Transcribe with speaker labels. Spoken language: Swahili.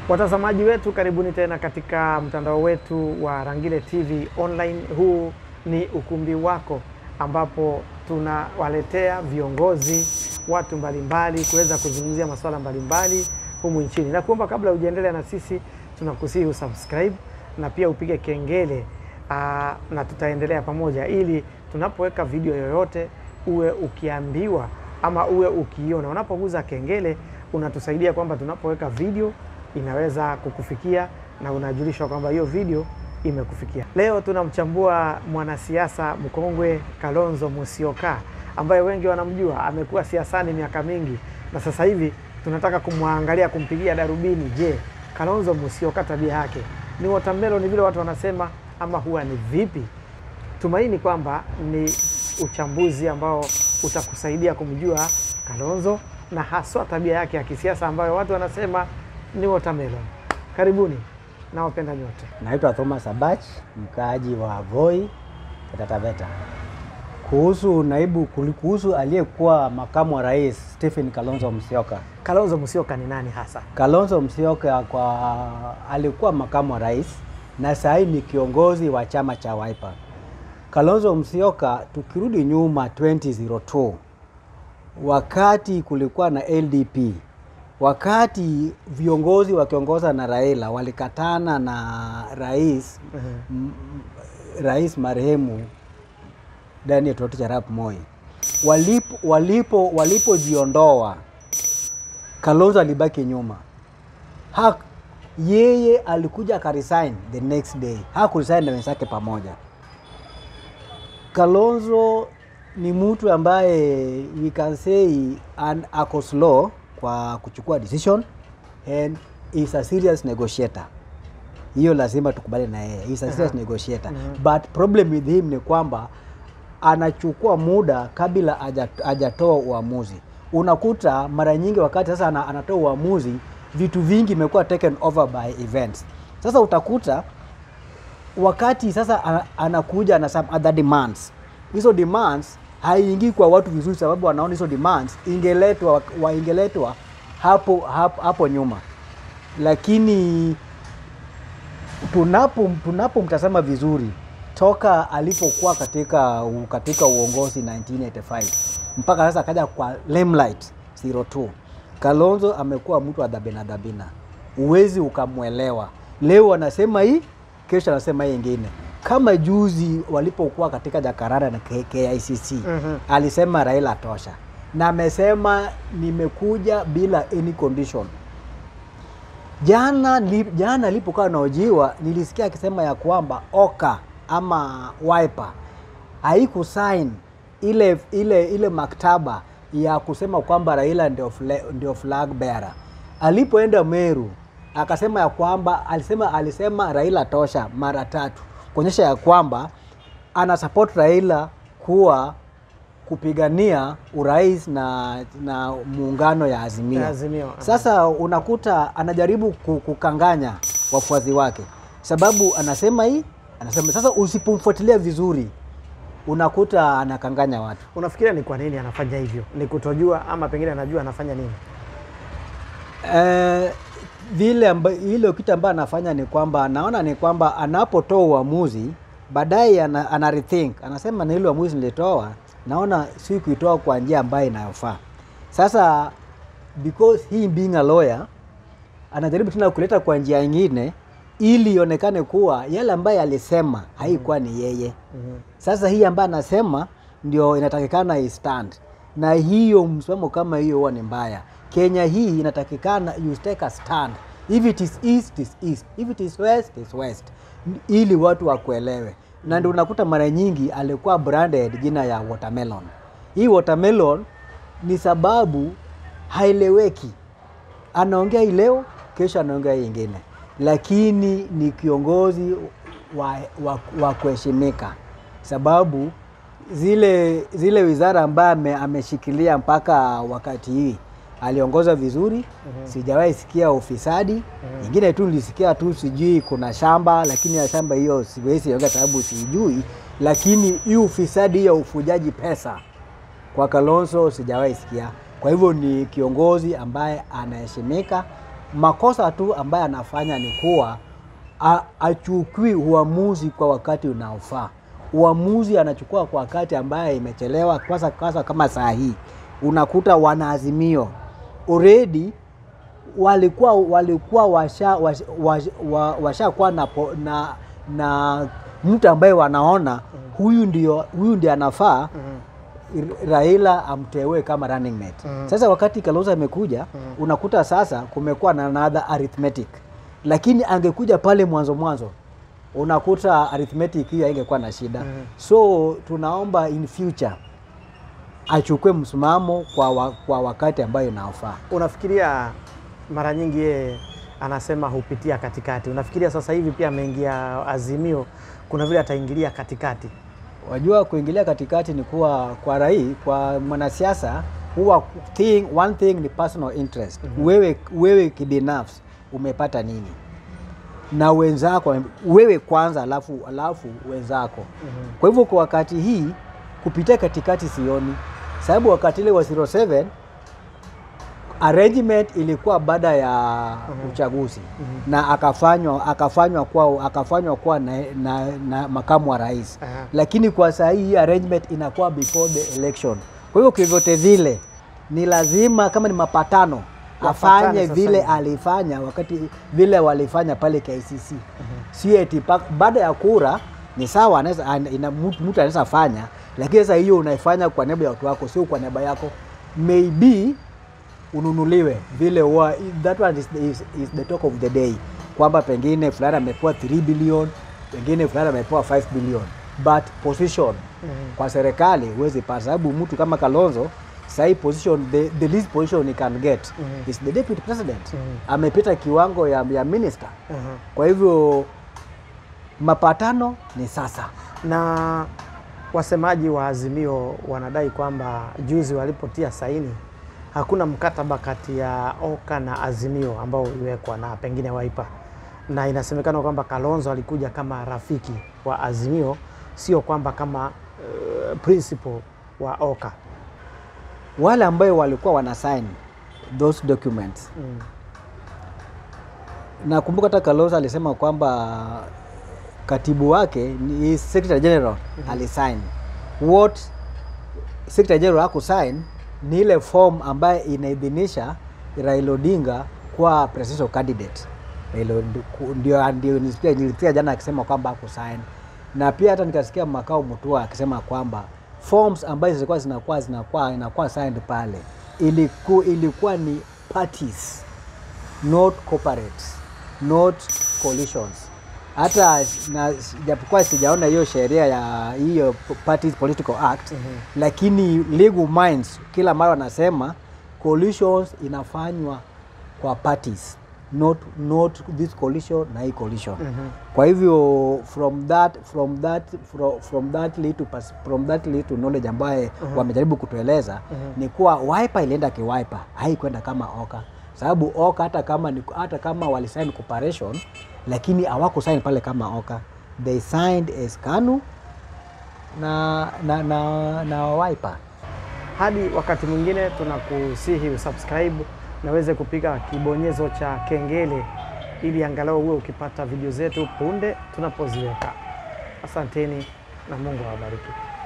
Speaker 1: Watazamaji wetu, karibuni tena katika mtandao wetu wa Rangile TV Online. Huu ni ukumbi wako ambapo tunawaletea viongozi, watu mbalimbali kuweza kuzungumzia masuala mbalimbali humu nchini, na kuomba kabla hujaendelea na sisi, tunakusihi usubscribe na pia upige kengele aa, na tutaendelea pamoja, ili tunapoweka video yoyote uwe ukiambiwa ama uwe ukiiona. Unapoguza kengele unatusaidia kwamba tunapoweka video inaweza kukufikia na unajulishwa kwamba hiyo video imekufikia. Leo tunamchambua mwanasiasa mkongwe Kalonzo Musyoka ambaye wengi wanamjua, amekuwa siasani miaka mingi, na sasa hivi tunataka kumwangalia, kumpigia darubini. Je, Kalonzo Musyoka tabia yake ni watermelon vile watu wanasema, ama huwa ni vipi? Tumaini kwamba ni uchambuzi ambao utakusaidia kumjua Kalonzo na haswa tabia yake ya kisiasa ambayo watu wanasema ni watermelon. Karibuni na wapenda nyote.
Speaker 2: Naitwa Thomas Abach, mkaaji wa Voi, Taita Taveta. Kuhusu naibu kuhusu aliyekuwa makamu wa rais Stephen Kalonzo Musyoka.
Speaker 1: Kalonzo Musyoka ni nani hasa?
Speaker 2: Kalonzo Musyoka kwa alikuwa makamu wa rais na sasa hivi ni kiongozi wa chama cha Wiper. Kalonzo Musyoka, tukirudi nyuma 2002 wakati kulikuwa na LDP, wakati viongozi wakiongoza na Raila walikatana na rais m- rais marehemu Daniel Toroitich arap Moi, walipo walipo walipojiondoa, Kalonzo alibaki nyuma ha, yeye alikuja akaresign the next day, hakuresign na wenzake pamoja. Kalonzo ni mtu ambaye we can say an, ako slow kwa kuchukua decision and is a serious negotiator. Hiyo lazima tukubali na yeye, is a serious negotiator but problem with him ni kwamba anachukua muda kabla haja- hajatoa uamuzi. Unakuta mara nyingi wakati sasa ana- anatoa uamuzi, vitu vingi imekuwa taken over by events. Sasa utakuta wakati sasa ana- anakuja na some other demands, hizo demands haiingii kwa watu vizuri, sababu wanaona hizo demands ingeletwa waingeletwa hapo, hapo, hapo nyuma, lakini tunapo tunapomtazama vizuri toka alipokuwa katika u- katika uongozi 1985 mpaka sasa akaja kwa limelight 02 Kalonzo amekuwa mtu wa dhabina dhabina, uwezi ukamwelewa. Leo anasema hii, kesho anasema hii ingine. Kama juzi walipokuwa katika Jakaranda na K- KICC
Speaker 1: Mhm.
Speaker 2: alisema Raila tosha, na amesema nimekuja bila any condition. Jana li, jana alipokuwa anaojiwa nilisikia akisema ya kwamba Oka ama Wiper haikusign ile ile ile maktaba ya kusema kwamba Raila ndio fla, ndio flag bearer. Alipoenda Meru akasema ya kwamba alisema alisema Raila tosha mara tatu kuonyesha ya kwamba ana support Raila kuwa kupigania urais na, na muungano ya Azimio.
Speaker 1: Ya Azimio, aha.
Speaker 2: Sasa unakuta anajaribu ku- kukanganya wafuasi wake, sababu anasema hii, anasema sasa. Usipomfuatilia vizuri, unakuta anakanganya watu.
Speaker 1: Unafikiria ni kwa nini anafanya hivyo? Ni kutojua ama pengine anajua anafanya nini?
Speaker 2: Eh, vile amba, ile kitu ambayo anafanya ni kwamba anaona ni kwamba anapotoa uamuzi baadaye ana, ana rethink anasema na ile uamuzi nilitoa naona si kuitoa kwa njia ambayo inayofaa. Sasa because he being a lawyer anajaribu tena kuleta kwa njia nyingine ili ionekane kuwa yale ambayo alisema haikuwa ni yeye. Sasa hii ambayo anasema ndio inatakikana istand, na hiyo msimamo kama hiyo huwa ni mbaya. Kenya hii inatakikana you take a stand, if it is east is east, if it is west is west, ili watu wakuelewe. Na ndio unakuta mara nyingi alikuwa branded jina ya watermelon. Hii watermelon ni sababu haeleweki anaongea hii leo, kesho anaongea hii ingine, lakini ni kiongozi wa, wa, wa kuheshimika, sababu zile zile wizara ambaye ame, ameshikilia mpaka wakati hii aliongoza vizuri. Sijawahi sikia ufisadi. Ingine tu nilisikia tu sijui kuna shamba, lakini ya shamba hiyo siwezi ongea sababu sijui, lakini hii ufisadi ya ufujaji pesa kwa Kalonzo sijawahi sikia. Kwa hivyo ni kiongozi ambaye anaheshimika Makosa tu ambaye anafanya ni kuwa a- achukui uamuzi kwa wakati unaofaa. Uamuzi anachukua kwa wakati ambaye imechelewa. Kwanza kwanza kama saa hii unakuta wanaazimio already walikuwa walikuwa washa washa, washa, wa- washakuwa na, po- na, na mtu ambaye wanaona huyu ndio huyu ndio anafaa Raila amteue kama running mate.
Speaker 1: Mhm.
Speaker 2: Sasa wakati Kalonzo amekuja unakuta sasa kumekuwa na another arithmetic, lakini angekuja pale mwanzo mwanzo unakuta arithmetic hiyo haingekuwa na shida. So tunaomba in future achukue msimamo kwa, wa, kwa wakati ambayo inaofaa.
Speaker 1: Unafikiria mara nyingi yeye anasema hupitia katikati, unafikiria sasa hivi pia ameingia Azimio, kuna vile ataingilia katikati?
Speaker 2: Wajua, kuingilia katikati ni kuwa kwa rai, kwa mwanasiasa huwa thing, one thing ni personal interest. Wewe, wewe kibinafsi umepata nini na wenzako, wewe kwanza, alafu alafu wenzako. Kwa hivyo kwa wakati hii kupitia katikati sioni, sababu wakati ile wa 07 arrangement ilikuwa baada ya uchaguzi na akafanywa akafanywa kwa akafanywa kwa na, na, na makamu wa rais
Speaker 1: Aha.
Speaker 2: lakini kwa saa hii hii arrangement inakuwa before the election. Kwa hivyo kivyote vile ni lazima kama ni mapatano
Speaker 1: Wafatane
Speaker 2: afanye
Speaker 1: sasa
Speaker 2: vile
Speaker 1: hivi.
Speaker 2: alifanya wakati vile walifanya pale KCC. Si eti pa- baada ya kura ni sawa, anaweza ana- ina- mtu mtu anaweza fanya, lakini sasa hiyo unaifanya kwa niaba ya watu wako, sio kwa niaba yako. Maybe ununuliwe vile wa, that one is, is, is the talk of the day kwamba pengine fulani amepewa 3 billion pengine fulani amepewa 5 billion but position kwa serikali huwezi pata sababu mtu kama Kalonzo sahi position the, the least position he can get is the deputy president amepita kiwango ya, ya minister
Speaker 1: Aha.
Speaker 2: kwa hivyo mapatano ni sasa
Speaker 1: na wasemaji wa Azimio wanadai kwamba juzi walipotia saini hakuna mkataba kati ya Oka na Azimio ambao uliwekwa na pengine Wiper, na inasemekana kwamba Kalonzo alikuja kama rafiki wa Azimio, sio kwamba kama uh, principal wa Oka.
Speaker 2: wale ambayo walikuwa wana sign those documents
Speaker 1: Mm.
Speaker 2: nakumbuka hata Kalonzo alisema kwamba katibu wake ni secretary general alisign. What secretary general hakusign ni ile form ambayo inaidhinisha Raila Odinga kwa presidential candidate. Raila Odi- ndio ndio nilisikia nilisikia jana akisema kwamba hakusign, na pia hata nikasikia makao Mutua akisema kwamba forms ambazo zilikuwa zinakuwa zinakuwa inakuwa signed pale iliku, ilikuwa ni parties not corporates, not coalitions. Hata na japokuwa sijaona hiyo sheria ya hiyo Parties Political Act lakini legal minds kila mara wanasema coalitions inafanywa kwa parties not not this coalition na hii coalition. Kwa hivyo from that from that from, from that little pers- from that little knowledge ambaye wamejaribu kutueleza ni kuwa Wiper ilienda kiwiper, haikwenda kama Oka sababu Oka hata kama ni, hata kama walisign cooperation lakini hawakusign pale kama Oka, they signed as KANU na na na, na Wiper.
Speaker 1: Hadi wakati mwingine, tunakusihi usubscribe na uweze kupiga kibonyezo cha kengele ili angalau uwe ukipata video zetu punde tunapoziweka. Asanteni na Mungu awabariki.